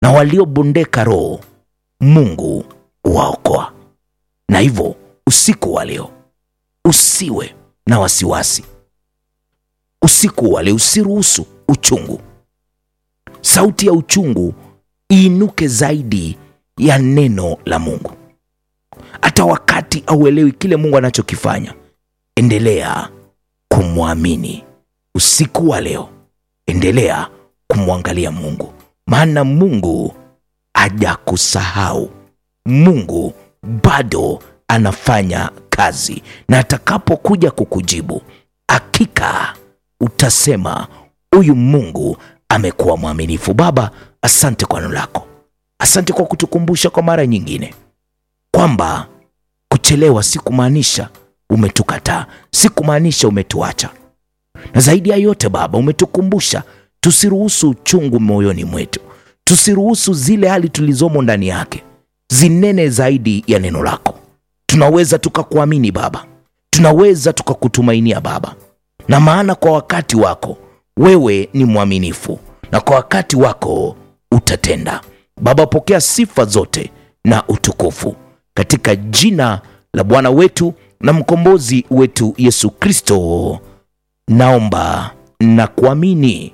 na waliobondeka roho Mungu waokoa. Na hivyo usiku wa leo usiwe na wasiwasi. Usiku wa leo usiruhusu uchungu, sauti ya uchungu iinuke zaidi ya neno la Mungu. Hata wakati auelewi kile Mungu anachokifanya, endelea kumwamini. Usiku wa leo endelea kumwangalia Mungu, maana Mungu hajakusahau. Mungu bado anafanya kazi, na atakapokuja kukujibu, hakika utasema huyu Mungu amekuwa mwaminifu. Baba, asante kwa neno lako, asante kwa kutukumbusha kwa mara nyingine kwamba kuchelewa si kumaanisha umetukataa, si kumaanisha umetuacha, na zaidi ya yote Baba, umetukumbusha tusiruhusu uchungu moyoni mwetu, tusiruhusu zile hali tulizomo ndani yake zinene zaidi ya neno lako. Tunaweza tukakuamini Baba, tunaweza tukakutumainia Baba, na maana kwa wakati wako wewe ni mwaminifu, na kwa wakati wako utatenda. Baba, pokea sifa zote na utukufu katika jina la Bwana wetu na mkombozi wetu Yesu Kristo, naomba na kuamini.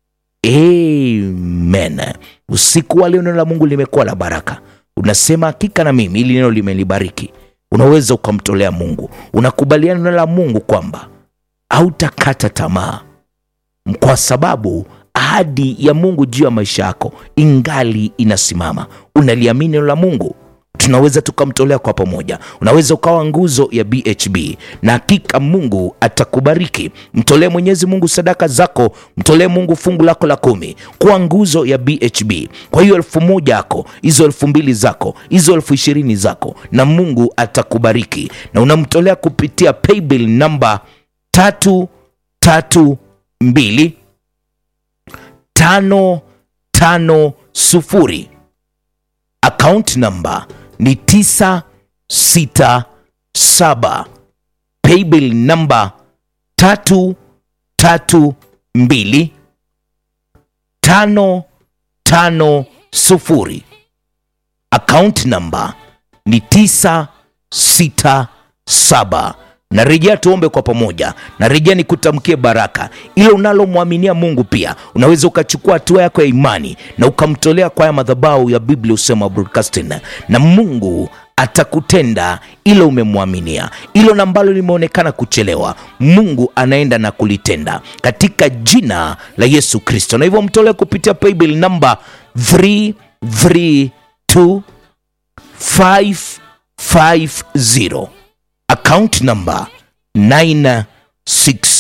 Amen. Usiku wa leo neno la Mungu limekuwa la baraka. Unasema hakika na mimi ili neno limelibariki. Unaweza ukamtolea Mungu, unakubaliana neno la Mungu kwamba hautakata tamaa, kwa sababu ahadi ya Mungu juu ya maisha yako ingali inasimama. Unaliamini neno la Mungu, tunaweza tukamtolea kwa pamoja. Unaweza ukawa nguzo ya BHB na hakika Mungu atakubariki. Mtolee Mwenyezi Mungu sadaka zako, mtolee Mungu fungu lako la kumi kuwa nguzo ya BHB. Kwa hiyo elfu moja yako, hizo elfu mbili zako, hizo elfu ishirini zako, na Mungu atakubariki, na unamtolea kupitia paybill namba tatu tatu mbili tano tano sufuri account namba ni 967 paybill namba 332 550 account namba ni 967 narejea tuombe kwa pamoja narejea nikutamkie baraka ile unalomwaminia mungu pia unaweza ukachukua hatua yako ya imani na ukamtolea kwa haya madhabahu ya biblia usema broadcasting na mungu atakutenda ile umemwaminia ilo ambalo limeonekana kuchelewa mungu anaenda na kulitenda katika jina la yesu kristo na hivyo mtolee kupitia paybill namba 332 550 account number 967